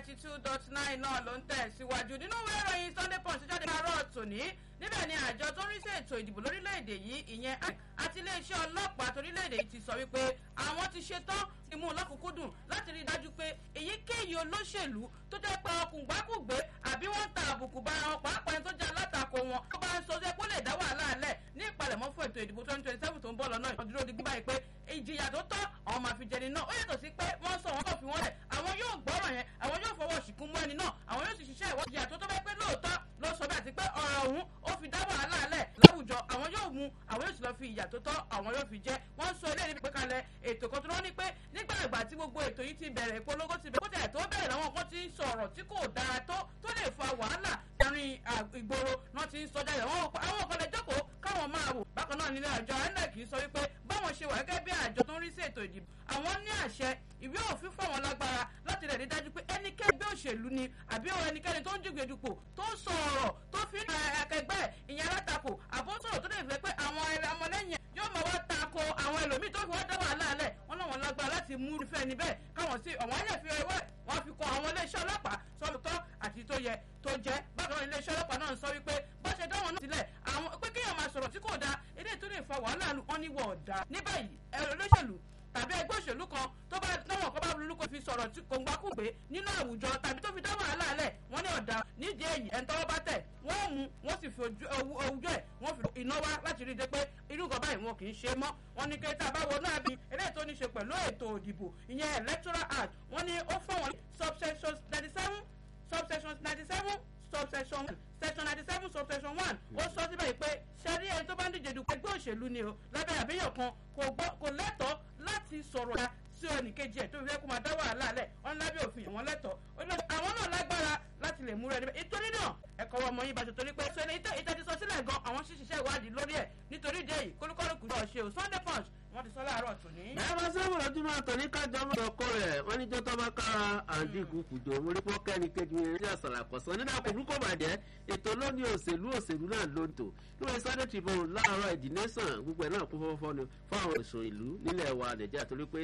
ninety two dot nine náà ló ń tẹ̀ síwájú nínú ìwé ìròyìn sunday punch jáde láàárọ̀ tòní níbẹ̀ ni àjọ tó ń rí sí ètò ìdìbò lórílẹ̀‐èdè yìí ìyẹn àti iléeṣẹ́ ọlọ́pàá torílẹ̀‐èdè yìí ti sọ wípé àwọn ti ṣetán ti mú un lọ́kùnkúndùn láti rí i dájú pé èyíkéyìí olóṣèlú tó jẹ́ pé ọkùngbákùgbé àbí wọ́n ń ta àbùkù bá wọn pàápàá ẹni tó jẹ́ alátakò wọn tó bá ń sọ pé ó lè dá wàhálà lẹ̀ ní ìpalẹ̀mọ́ fún ètò ìdìbò twenty twenty seven tó ń bọ̀ lọ́nà ìdúró di gbígbà yìí pé ìjìyà tó tọ́ àwọn máa fi jẹni náà ó yàtọ̀ sí pé wọ́n sọ wọn kò fi wọ́n lẹ̀ àwọn yóò gbọ́rọ̀ yẹn àwọn yóò fọwọ́ ṣìkún mú ẹni náà àwọn yóò sì ṣiṣẹ́ ìwọ́n ìjìyà tó tọ́ bẹ́ẹ̀ pé lóòótọ́ ló sọ bẹ́ẹ̀ àti pé ọ̀rọ̀ ọ̀hún ó fi dá wàhálà lẹ̀ láwùjọ àwọn yóò mú àwọn yóò sì lọ fi ìyà tó tọ́ àwọn yóò fi jẹ́ wọ́n sọ ilé ìdíje kalẹ̀ ètò kan tó lọ́ ní pé nígbà ìgbà tí gbogbo ètò yìí ti bẹ̀rẹ̀ ìpolongo ti bẹ̀rẹ̀ kó tẹ̀ tó bẹ̀rẹ̀ làwọn kan ti ń sọ̀rọ̀ tí kò dára tó tó lè fa wàhálà láàrin ìgboro náà ti ń sọ jáde àwọn kan lè jókòó káwọn máa wò bákan náà nílé àjọ inec sọ wípé báwọn ṣe wà gẹ́gẹ́ bí àjọ tó ń rí sí ètò ìdìbò àwọn ní àṣẹ ìwé òfin fáwọn lágbára láti rẹ̀ rí dájú pé ẹnikẹ́ni bí òṣèlú ni àbí ẹnikẹ́ni tó ń jùgbé dupò tó ń sọ ọ̀rọ̀ tó fi ń akẹgbẹ́ ìyẹn alátakò àbó sọ̀rọ̀ tó lè fẹ́ pé àwọn ẹ̀rọ ọmọlẹ́yìn yóò máa wá tako àwọn ẹlòmíì tó fi wá dá wàhálà lẹ̀ wọ́n náà wọ́n lágbára láti mú irúfẹ́ níbẹ̀ káwọn sí ọ̀wọ́n ayé fi ẹwẹ́ wọ́n fi kọ àwọn iléeṣẹ́ ọlọ́pàá sọ́lùtọ́ àti tó yẹ tó jẹ́ bákan náà iléeṣẹ́ ọlọ́pàá náà ń sọ wípé bá ṣe dáwọn náà sílẹ̀ àwọn pé kéèyàn máa sọ̀rọ̀ tí kò dáa eléyìí tó lè fa wàhálà wọn ní wọ̀ ọ̀dà ní báyìí ẹ̀rọ olóṣèlú tàbí ẹgbẹ́ òṣèlú kan tó bá náwọn kan bá lulú kó fi sọ̀rọ̀ tí kò ń gbákùgbé nínú àwùjọ tàbí tó fi dá wàhálà lẹ̀ wọ́n ní ọ̀dà nídìí èyí ẹ̀ ń tọ́wọ́ bá tẹ̀ wọ́n mú wọ́n sì fi ojú ẹ̀ wọ́n fi iná wá láti rí i dé pé irú nǹkan báyìí wọn kì í ṣe mọ́ wọ́n ní kẹta bá wọnú àbí eléyìí tó ní ṣe pẹ̀lú ètò òdìbò ìyẹn electoral act wọ́n ní ó fọ́ wọn subsections ninety seven subsections ninety seven subsection one section ninety seven subsection one ó sọ síbẹ̀ pé ṣẹ́rí ẹni tó bá ń díje dupò ẹgbẹ́ òṣèlú ni o lábẹ́ àbíyàn kan kò lẹ́tọ̀ọ́ láti sọ̀rọ̀ ya sí ẹnìkejì ẹ̀ tó fi fẹ́ kó máa dá wàhálà lẹ̀ wọ́n lábẹ́ òfin àwọn lẹ́tọ̀ọ́ àwọn náà lágbára láti lè múra ẹni bẹ́ẹ̀ ìtorí náà ẹ̀kọ́ ọmọ yín bá ṣe torí pé ṣe ni ìtẹ́jú sọ sílẹ̀ gan àwọn ṣiṣẹ́ ìwádìí lórí ẹ̀ nítorí ìdí èyí kólúkọ́lùkù náà ṣe o sunday punch wọ́n ti sọ láàárọ̀ tòní. ẹ bá sábà lọ́dún máa tọ̀ ní kájọ mọ́ ọkọ rẹ̀ wọ́n ní jọ́tọ́ bá kára àǹdínkù kùjọ mórípọ́ kẹ́ni kejì mi rí àṣàlà kọ̀sán nínú àkókò kò bàjẹ́ ètò lónìí òṣèlú òṣèlú náà ló ń tò lórí sunday tribune láàárọ̀ ìdínẹ́sàn gbogbo ẹ̀ náà kún fọ́fọ́ ni fáwọn òṣò ìlú nílẹ̀ wa nàìjíríà torí pé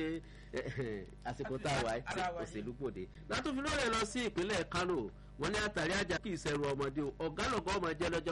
àsìkò tá a wà òṣèlú pòde látòfin lórí ẹ̀ lọ sí ìpínlẹ̀ kánò wọ́n ní àtàrí àjà kí ìṣẹ̀rù ọmọdé ọ̀gá lọ́gọ́ ọmọ jẹ́ lọ́jọ́